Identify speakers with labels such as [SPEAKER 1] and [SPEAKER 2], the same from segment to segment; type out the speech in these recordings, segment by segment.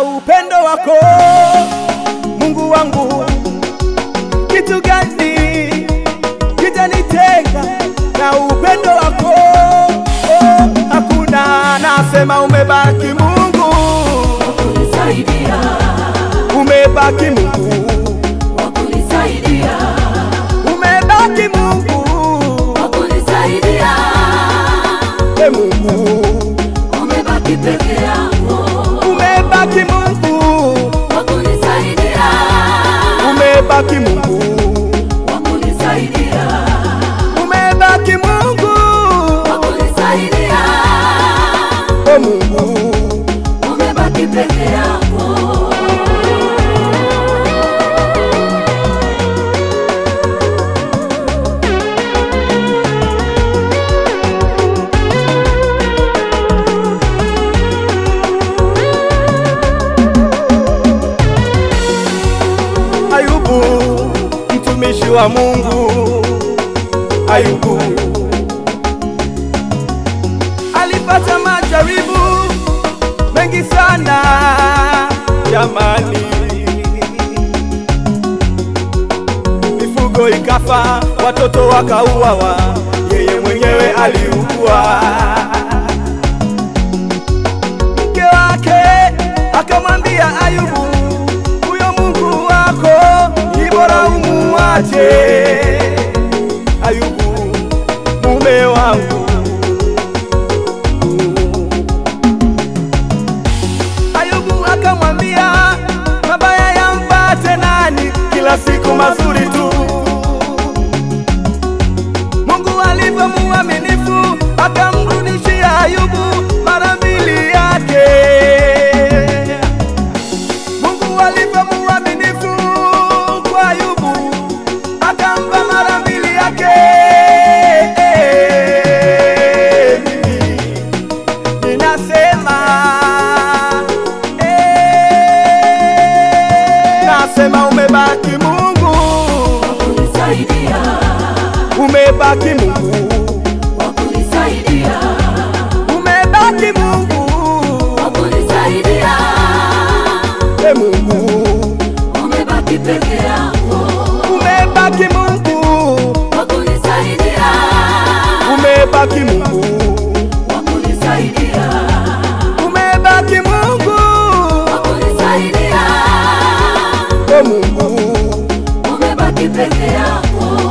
[SPEAKER 1] upendo wako Mungu wangu, kitu gani kitanitenga na upendo wako? Oh, hakuna. Nasema umebaki Mungu,
[SPEAKER 2] kunisaidia,
[SPEAKER 1] umebaki Mungu,
[SPEAKER 2] wakunisaidia,
[SPEAKER 1] umebaki Mungu,
[SPEAKER 2] wakunisaidia,
[SPEAKER 1] e Mungu,
[SPEAKER 2] umebaki peke yako,
[SPEAKER 1] umebaki Mungu,
[SPEAKER 2] wakunisaidia,
[SPEAKER 1] umebaki Mungu,
[SPEAKER 2] wakunisaidia,
[SPEAKER 1] umebaki Mungu,
[SPEAKER 2] wakunisaidia,
[SPEAKER 1] e Mungu.
[SPEAKER 2] umebaki peke yako.
[SPEAKER 1] Ayubu mtumishi wa Mungu, Ayubu alipata majaribu mengi sana jamani, mifugo ikafa, watoto wakauawa, yeye mwenyewe aliugua. Mke wake akamwambia Ayubu, huyo Mungu wako ni bora umuache. Ayubu, mume wangu. Ayubu akamwambia, mabaya yampate nani? Kila siku mazuri tu. Mungu alivyo muaminifu, akamrudishia Ayubu mara mbili yake. Mungu alivyo muaminifu kwa Ayubu, akampa mara mbili yake. Mimi ninasema, eh, nasema umebaki Mungu,
[SPEAKER 2] Wakunisaidia,
[SPEAKER 1] umebaki Mungu,
[SPEAKER 2] wakunisaidia,
[SPEAKER 1] umebaki Mungu,
[SPEAKER 2] wakunisaidia,
[SPEAKER 1] e Mungu,
[SPEAKER 2] umebaki peke yako,
[SPEAKER 1] umebaki Mungu,
[SPEAKER 2] wakunisaidia,
[SPEAKER 1] umebaki Mungu,
[SPEAKER 2] wakunisaidia,
[SPEAKER 1] umebaki Mungu,
[SPEAKER 2] wakunisaidia,
[SPEAKER 1] e Mungu.
[SPEAKER 2] umebaki peke yako.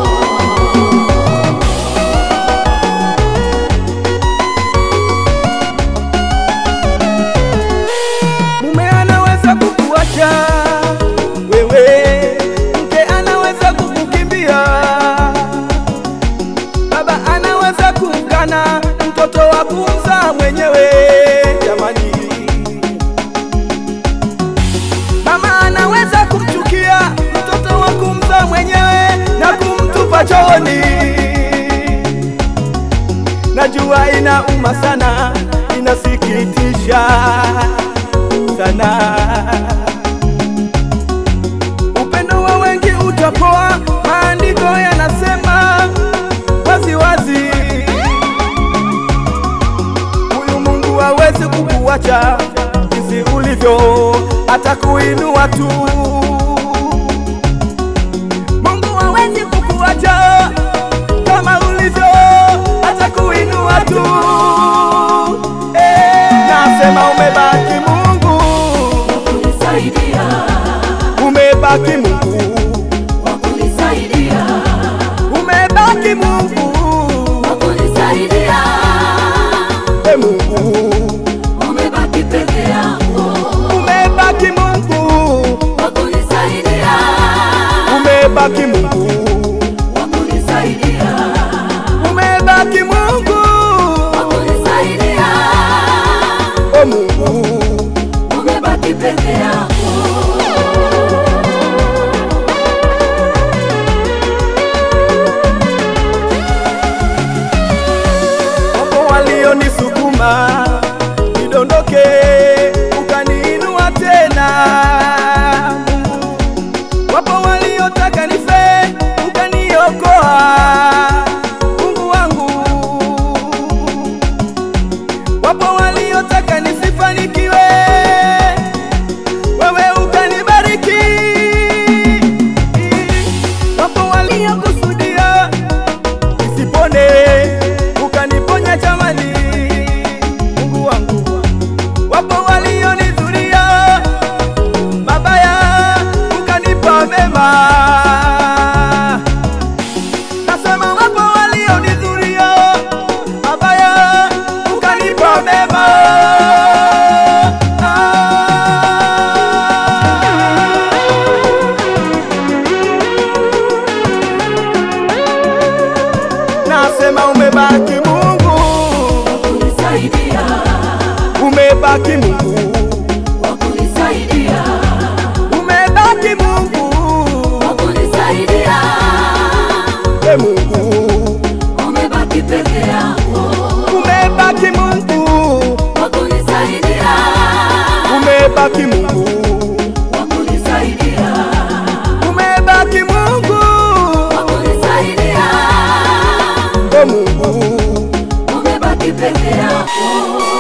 [SPEAKER 1] Mume anaweza kukuacha wewe, mke anaweza kukukimbia, baba anaweza kumkana mtoto wa kumzaa mwenyewe. Jamani, mama anaweza kumchukia mtoto wa kumzaa mwenyewe na kumtupa chooni. Najua inauma sana, inasikitisha sana. Upendo wa wengi utapoa, maandiko yanasema wazi wazi, huyu Mungu hawezi kukuacha jinsi ulivyo, atakuinua tu. Mungu hawezi kukuacha kama ulivyo, atakuinua tu. Eh, nasema umebaki Mungu,
[SPEAKER 2] Wakunisaidia,
[SPEAKER 1] umebaki Mungu,
[SPEAKER 2] wakunisaidia,
[SPEAKER 1] umebaki Mungu,
[SPEAKER 2] wakunisaidia,
[SPEAKER 1] e Mungu,
[SPEAKER 2] umebaki peke yako,
[SPEAKER 1] umebaki Mungu, nipone, ukaniponya jamani, Mungu wangu. Wapo walionizuria mabaya, ukanipa mema. Nasema wapo walionizuria mabaya, ukanipa mema. Nasema umebaki Mungu,
[SPEAKER 2] kunisaidia,
[SPEAKER 1] umebaki Mungu,
[SPEAKER 2] wa kunisaidia,
[SPEAKER 1] umebaki Mungu,
[SPEAKER 2] wa kunisaidia.
[SPEAKER 1] e Mungu,
[SPEAKER 2] Umebaki peke yako,
[SPEAKER 1] umebaki Mungu,
[SPEAKER 2] wa kunisaidia,
[SPEAKER 1] umebaki Mungu,
[SPEAKER 2] wa kunisaidia,
[SPEAKER 1] umebaki Mungu,
[SPEAKER 2] wa kunisaidia.
[SPEAKER 1] e Mungu,
[SPEAKER 2] Umebaki peke yako.